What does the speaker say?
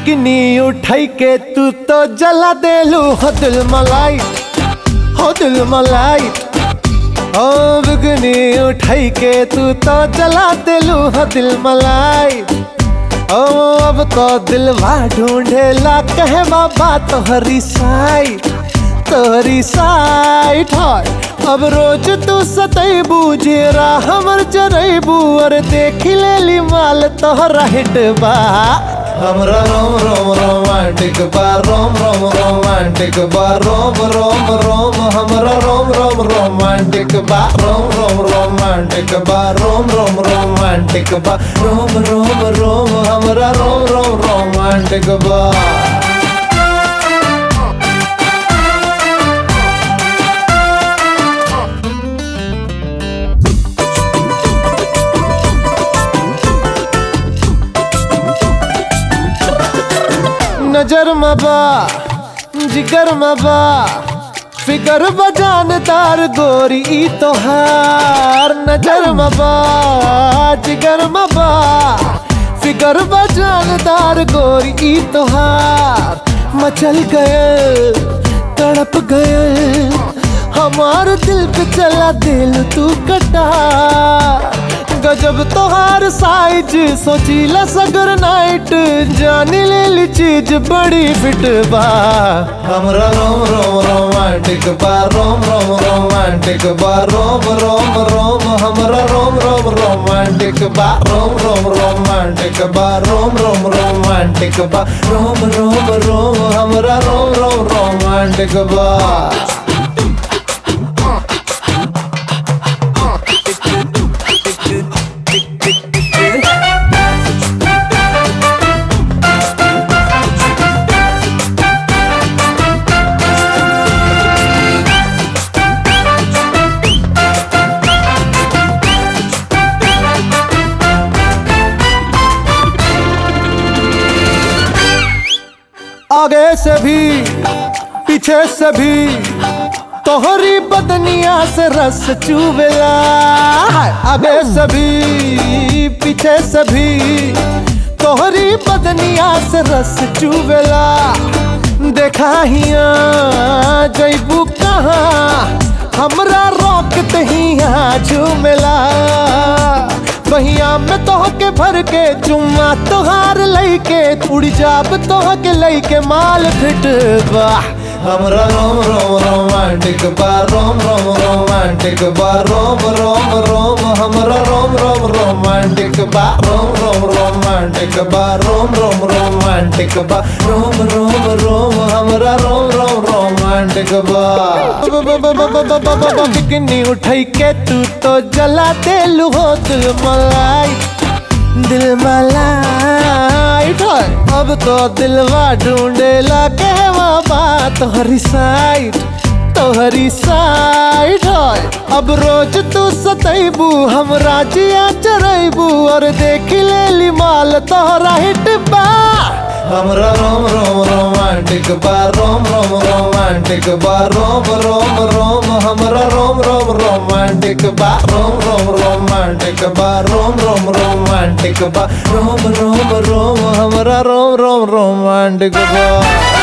bikini उठाई के तू तो जला देलू हो दिल मलाई हो दिल मलाई ओ बिकनी उठाई के तू तो जला देलू हो दिल मलाई ओ अब तो दिलवा ढूंढेला कहे बाबा तोहरी साई तोहरी साइट है अब रोज तू सतैबू जेरा हमर जरैबू और देख लेली माल तोहरा हिट बा हमरा रोम रोम रोमांटिक बा रोम रोम रोमांटिक बा रोम रोम रोम हमरा रोम रोम रोमांटिक बा रोम रोम रोमांटिक बा रोम रोम रोमांटिक बा रोम रोम रोम हमरा रोम रोम रोमांटिक बा नजर मबा जिगर मबा फिकर बजानदार गोरी ई तोहार नजर मबा जिगर मबा फिकर बजानदार गोरी ई तोहार मचल गए तड़प गए हमार दिल पे चला दिल तू कटा गजब तोहार साइज सोचीला सगर नाइट जानी ले ली चीज बड़ी फिट बा हमरा रोम रोम रोमांटिक बा रोम रोम रोमांटिक बा रोम रोम रोम हमरा रोम रोम रोमांटिक बा रोम रोम रोमांटिक बा रोम रोम रोमांटिक बा रोम रोम रोम हमरा रोम रोम रोमांटिक बा आगे से भी पीछे से भी तोहरी बदनिया से रस चुवेला आगे से भी पीछे से भी तोहरी बदनिया से रस चुवेला देखा हिया जैबू कहाँ हमरा रोक हिया झूमेला बहिया में तोह के भर के चुम्मा तोहार लैके उड़ जाब तोह के लैके माल फिट बा हमरा रोम रोम रोमांटिक बा रोम रोम रोमांटिक बा रोम रोम रोम हमरा रोम रोम रोमांटिक बा रोम रोम रोमांटिक बा रोम रोम रोमांटिक बा रोम रोम रोम हमरा रोम रोम रोमांटिक बा बिकनी उठाई के तू तो जला देलू हो दिल मलाई दिल मलाई ढोल अब तो दिलवा ढूंढेला कहवा बात तोहरी साइड तोहरी साइड है अब रोज तू सतैबू हम राजिया चरैबू और देख लेली माल तोहरा हिट बा हमरा रोम रोम रोमांटिक बा रोम रोम रोमांटिक बा रोम रोम रोम हमरा रोम रोम रोमांटिक बा रोम रोम रोमांटिक बा रोम रोम रोमांटिक बा रोम रोम रोम हमरा रोम रोम रोमांटिक बा